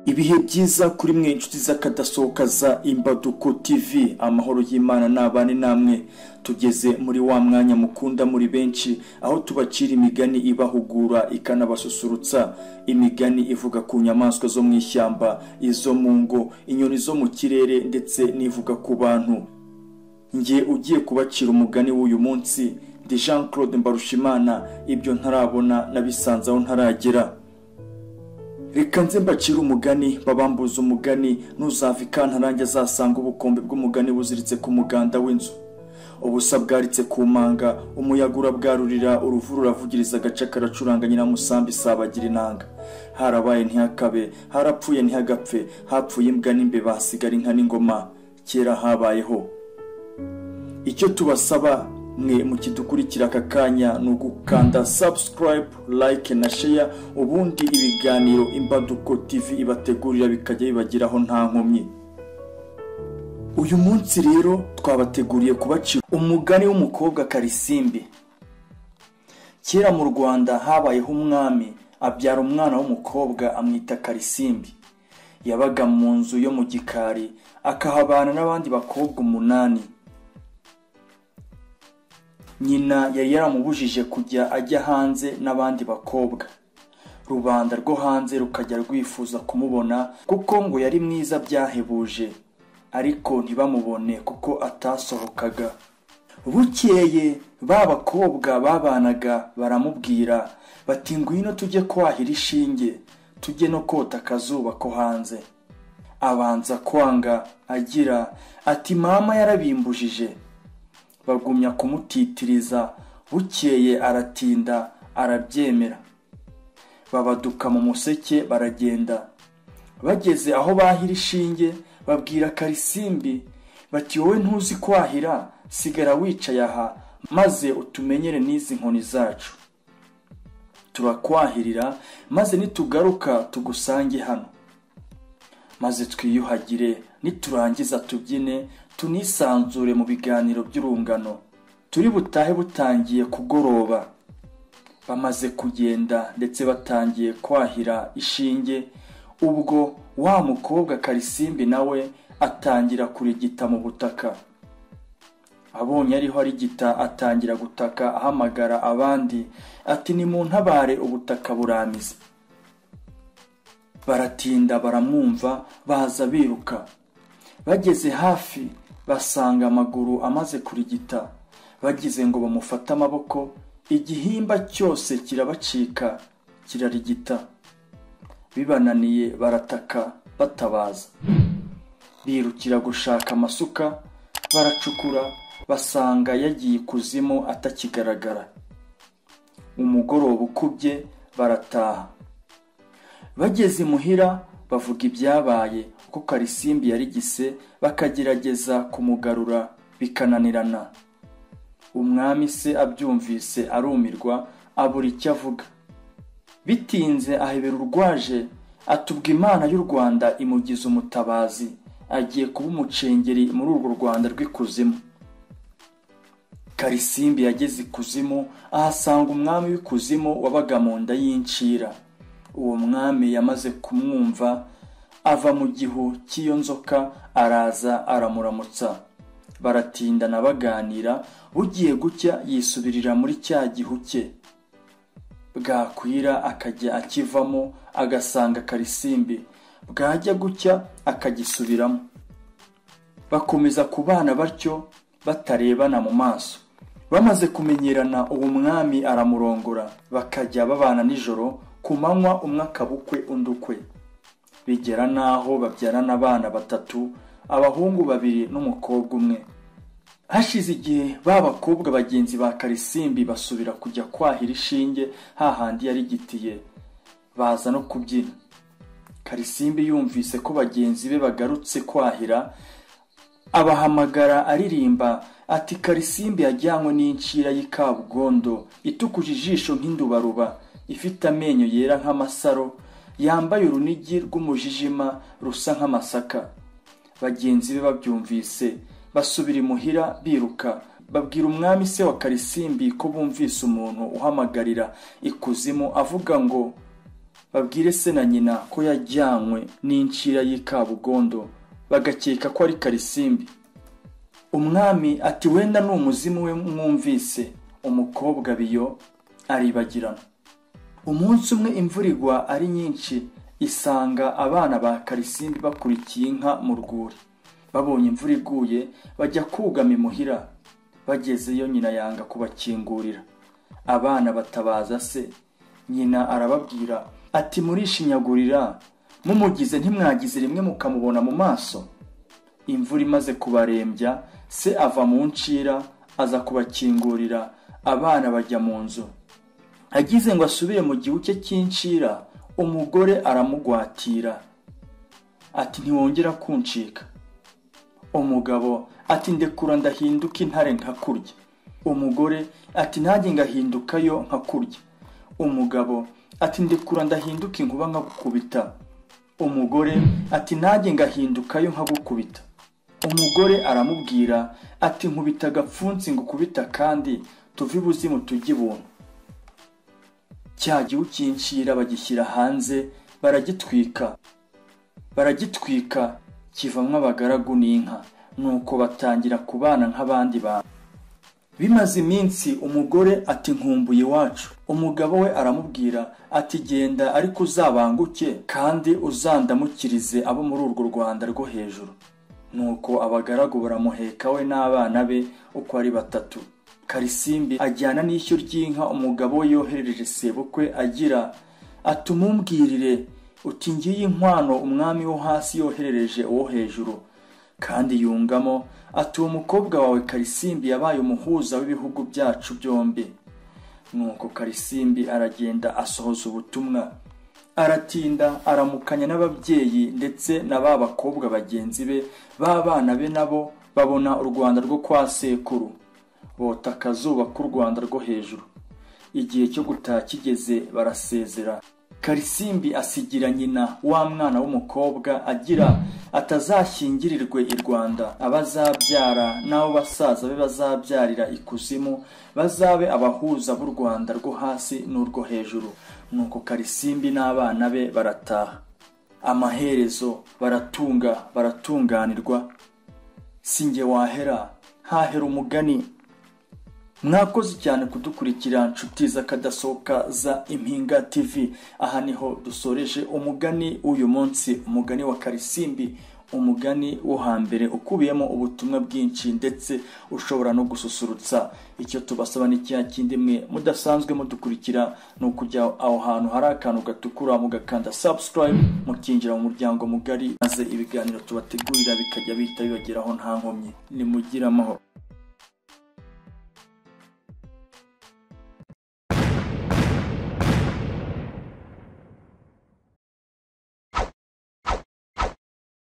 Ibihe byiza kuri mwe inshuti z'akadasohoka za Imbaduko TV amahoro y'Imana nabane namwe tugeze muri wa mwanya mukunda muri benshi aho tubacira imigani ibahugura ikanabasusurutsa imigani ivuga ku nyamaswa zo mu ishyamba izo mu ngo inyoni zo mu kirere ndetse n'ivuga ku bantu njye ugiye kubacira umugani w'uyu munsi ndi Jean Claude Mbarushimana ibyo ntarabona nabisanze aho ntaragera reka nze mbacire umugani babambuza umugani ntuzava ikantarange azasanga ubukombe bw'umugani buziritse ku muganda w'inzu ubusa bwaritse ku manga umuyaga urabwarurira uruvu ruravugiriza agace karacuranga nyiramusambi isabagira inanga harabaye ntihakabe harapfuye ntihagapfe hapfuye imbwa n'imbeba hasigara inka n'ingoma kera habayeho icyo tubasaba mwe mukidukurikira aka kanya ni ugukanda subscribe like na share ubundi ibiganiro imbaduko tv ibategurira bikajya bibageraho nta nkomyi uyu munsi rero twabateguriye kubacira umugani w'umukobwa karisimbi kera mu rwanda habayeho umwami abyara umwana w'umukobwa amwita karisimbi yabaga mu nzu yo mu gikari akahabana n'abandi bakobwa umunani nyina yari yaramubujije kujya ajya hanze n'abandi bakobwa rubanda rwo hanze rukajya rwifuza kumubona kuko ngo yari mwiza byahebuje ariko ntibamubone kuko atasohokaga bukeye ba bakobwa babanaga baramubwira bati ngwino tujye kwahira ishinge tujye no kota akazuba ko hanze abanza kwanga agira ati mama yarabimbujije bagumya kumutitiriza bukeye aratinda arabyemera babaduka mu museke baragenda bageze aho bahira ishinge babwira karisimbi bati wowe ntuzi kwahira sigara wicaye aha maze utumenyere n'izi nkoni zacu turakwahirira maze nitugaruka tugusange hano maze twiyuhagire niturangiza tubyine tunisanzure mu biganiro by'urungano turi butahe butangiye kugoroba bamaze kugenda ndetse batangiye kwahira ishinge ubwo wa mukobwa karisimbi nawe atangira kurigita mu butaka abonye ariho arigita atangira gutaka ahamagara abandi ati ni mu ntabare ubutaka buramize baratinda baramwumva baza biruka bageze hafi basanga amaguru amaze kurigita bagize ngo bamufate amaboko igihimba cyose kirabacika kirarigita bibananiye barataka batabaza birukira gushaka amasuka baracukura basanga yagiye ikuzimu atakigaragara umugoroba ukubye barataha bageze imuhira bavuga ibyabaye ko karisimbi yarigise bakagerageza kumugarura bikananirana umwami se abyumvise arumirwa abura icyo avuga bitinze ahebera urwaje atubwa imana y'u rwanda imugize umutabazi agiye kuba umucengeri muri urwo rwanda rw'ikuzimu karisimbi yageze ikuzimu ahasanga umwami w'ikuzimu wabaga mu nda y'incira uwo mwami yamaze kumwumva ava mu gihu cy'iyo nzoka araza aramuramutsa baratindana baganira bugiye gucya yisubirira muri cya gihu cye bwakwira akajya akivamo agasanga karisimbi bwajya gucya akagisubiramo bakomeza kubana batyo batarebana mu maso bamaze kumenyerana uwo mwami aramurongora bakajya babana nijoro ku manywa umwe akabukwe undi ukwe bigera n'aho babyarana abana batatu abahungu babiri n'umukobwa umwe hashize igihe ba bakobwa bagenzi ba karisimbi basubira kujya kwahira ishinge hahandi yarigitiye baza no kubyina karisimbi yumvise ko bagenzi be bagarutse kwahira abahamagara aririmba ati karisimbi yajyanywe n'incira y'ikabugondo itukuje ijisho nk'indubaruba ifite amenyo yera nk'amasaro yambaye urunigi rw'umujijima rusa nk'amasaka bagenzi be babyumvise basubira imuhira biruka babwira umwami se wa karisimbi ko bumvise umuntu uhamagarira ikuzimu avuga ngo babwire se na nyina ko yajyanywe n'incira y'i kabugondo bagakeka ko ari karisimbi umwami ati wenda ni umuzimu we mwumvise umukobwa biyo aribagirana umunsi umwe imvura igwa ari nyinshi isanga abana ba karisimbi bakurikiye inka mu rwuri babonye imvura iguye bajya kugama imuhira bagezeyo nyina yanga kubakingurira abana batabaza se nyina arababwira ati murishinyagurira mumugize ntimwagize rimwe mukamubona mu maso imvura imaze kubarembya se ava mu ncira aza kubakingurira abana bajya mu nzu agize ngo asubire mu gihu cye cy'incira umugore aramugwatira ati ntiwongera kuncika umugabo ati ndekura ndahinduka intare nkakurya umugore ati ntajye ngahindukayo nkakurya umugabo ati ndekura ndahinduka inkuba nkagukubita umugore ati ntajye ngahindukayo nkagukubita umugore aramubwira ati nkubita agapfunsi ngukubita kandi tuve ibuzimu tujye ibuntu cya gihu cy'incira bagishyira hanze baragitwika baragitwika kivamwo abagaragu n'inka nuko batangira kubana nk'abandi bantu bimaze iminsi umugore ati nkumbuye iwacu umugabo we aramubwira ati genda ariko uzabanguke kandi uzandamukirize abo muri urwo rwanda rwo hejuru nuko abagaragu baramuheka we n'abana be uko ari batatu karisimbi ajyana n'ishyo ry'inka umugabo we yoherereje sebukwe agira ati umumbwirire uti ngiyi inkwano umwami wo hasi yoherereje uwo hejuru kandi yungamo ati uwo mukobwa wawe karisimbi yabaye umuhuza w'ibihugu byacu byombi nuko karisimbi aragenda asohoza ubutumwa aratinda aramukanya n'ababyeyi ndetse na ba bakobwa bagenzi be b'abana be nabo babona u rwanda rwo kwa sekuru bota akazuba k'u rwanda rwo hejuru igihe cyo gutaha kigeze barasezera karisimbi asigira nyina wa mwana w'umukobwa agira atazashyingirirwe i rwanda abazabyara n'abo basaza be bazabyarira ikuzimu bazabe abahuza b'u rwanda rwo hasi n'urwo hejuru nuko karisimbi n'abana be barataha amaherezo baratunga baratunganirwa si nge wahera hahera umugani mwakoze cyane kudukurikira nshuti z'akadasohoka za impinga tv aha niho dusoreje umugani w'uyu munsi umugani wa karisimbi umugani wo hambere ukubiyemo ubutumwa bwinshi ndetse ushobora no gususurutsa icyo tubasaba ni cya kindi mwe mudasanzwe mudukurikira ni ukujya aho hantu hari akantu gatukura mugakanda subscribe mukinjira mu muryango mugari maze ibiganiro tubategurira bikajya bihita bibageraho nta nkomyi nimugire amahoro